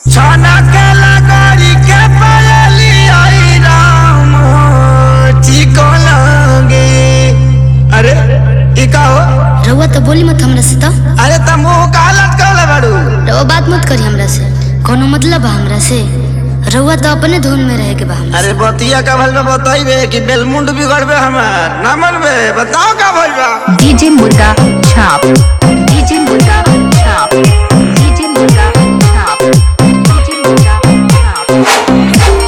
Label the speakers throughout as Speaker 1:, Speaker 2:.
Speaker 1: छाना के लगरी के पायली आई राम चिको लगे अरे ई का हो
Speaker 2: रउआ तो बोली मत हमरा से तो
Speaker 1: अरे त मुंह कालत कले बाड़ू
Speaker 2: रउआ बात मत करी हमरा से कोनो मतलब बा हमरा से रउआ तो अपने धुन में रहे के बा हमरा
Speaker 1: अरे बतिया का भल में बताइबे कि बेलमुंड बिगड़बे हमार ना मनबे बताओ का भइल बा
Speaker 3: DJ Murga Chop. DJ Murga Chop. DJ Murga Chop. DJ Murga Chop.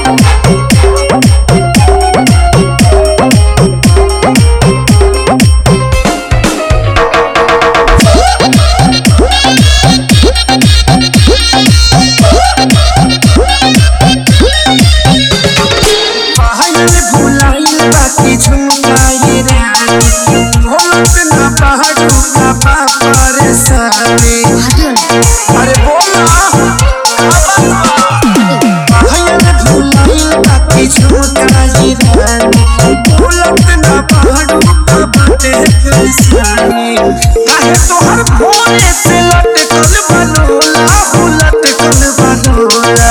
Speaker 1: पहल भुलाइल बाकी झुमकाई रे भोलत ना पहाड़ू ना परेशानी
Speaker 2: हटियो ना
Speaker 1: अरे बोल ना पहल भुलाइल बाकी झुमकाई रे भोलत ना पहाड़ू ना परेशानी काहे तोहर भोरे से लटकल बनोला हो लटकल बनोला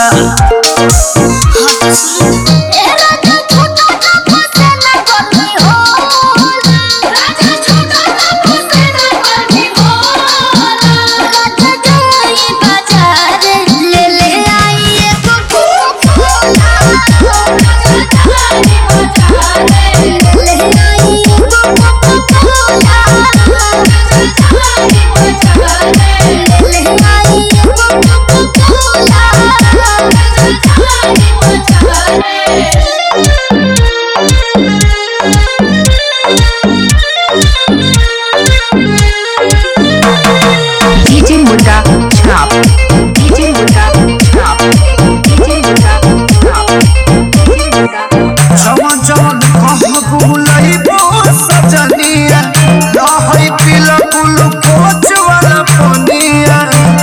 Speaker 3: DJ Murga Chop. DJ Murga Chop. DJ Murga Chop. DJ Murga
Speaker 1: जवन जवन कह बुलइबो सजनिया रहै पिला ग्लूकोच वाला पनिया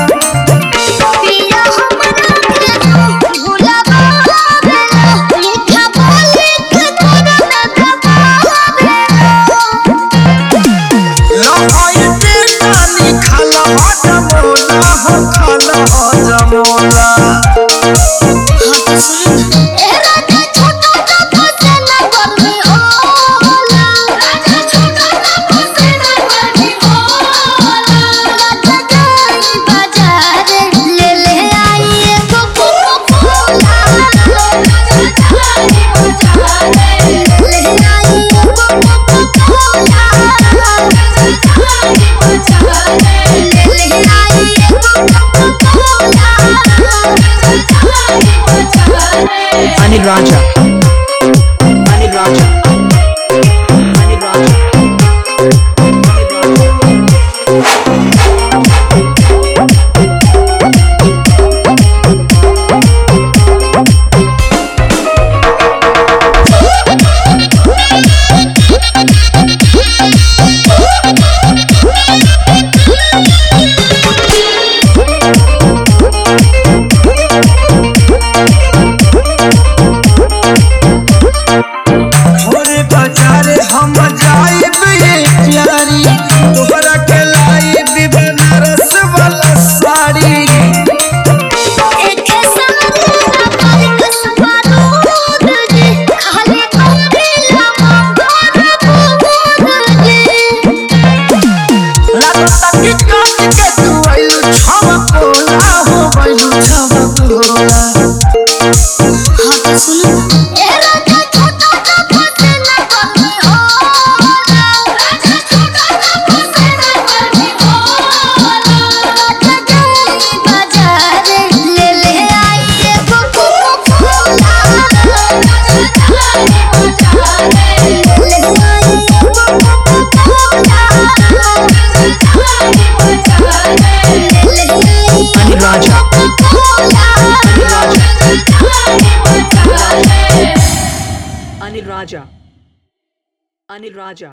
Speaker 1: रहै बेटानी खाला जमोला हो खाला जमोला
Speaker 3: Anil Raja. Anil Raja. Anil Raja. Anil Raja.
Speaker 1: भोरे बाजारे हम जाइब ये प्यारी तोहरा के लाइब बनारस वाला साड़ी लगता कि काट के तू आइलू छमकोला हो गइलू छमकोला
Speaker 3: Anil Raja. Anil Raja. Anil Raja. Anil Raja.